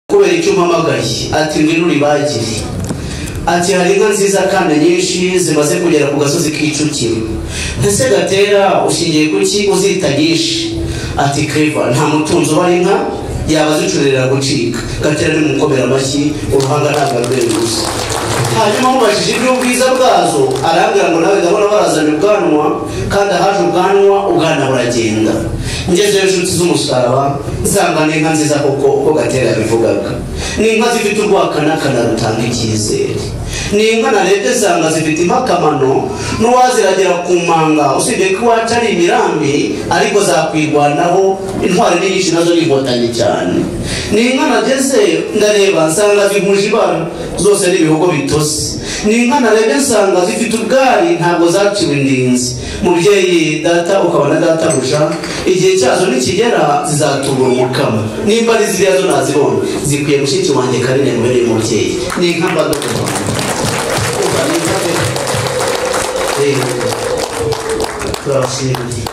kubera icyo umpamagaye ati ngwino uribagire ati hari inka nziza kandi nyinshi zimaze kugera ku gasozi k'icukiro ese gatera ushingiye kuki uzita nyinshi ati keva nta mutunzi ubara inka yaba zicurira gucika gatera ni mukomera amashyi uruhanga ntabwo arweye gusa hanyuma mubajije iby'ubwiza bwazo arambwira ngo nawe gahora barazanye ubwanwa kandi ahaje ubwanwa ubwana buragenda ngezeyo inshuti z'umusaraba nsanga ni inka nziza koko uko gatera yabivugaga ni inka zifite urwakanakana rutanga icyizere ni inka narebye nsanga zifite impakamano n'uwaziragera ku manga usibye ko iwacu ari imirambi ariko zakwirwanaho intwari ni nyinshi nazo ni inkotanyi cyane ni inka nageze ndareba nsanga zihuje ibara zose ni ibihogo bitose ni inka narebye nsanga zifite ubwari ntabwo zaciwe indinzi mubyeyi data ukabona databuja igihe cyazo nikigera zizatubura umukamo nimba ari ziriya zo nazibonye zikwiye mushiki wanjye karine mubereye umubyeyi ni inka mbaga ku rwanda Urumva ni inka pe. Eh, turabashimiye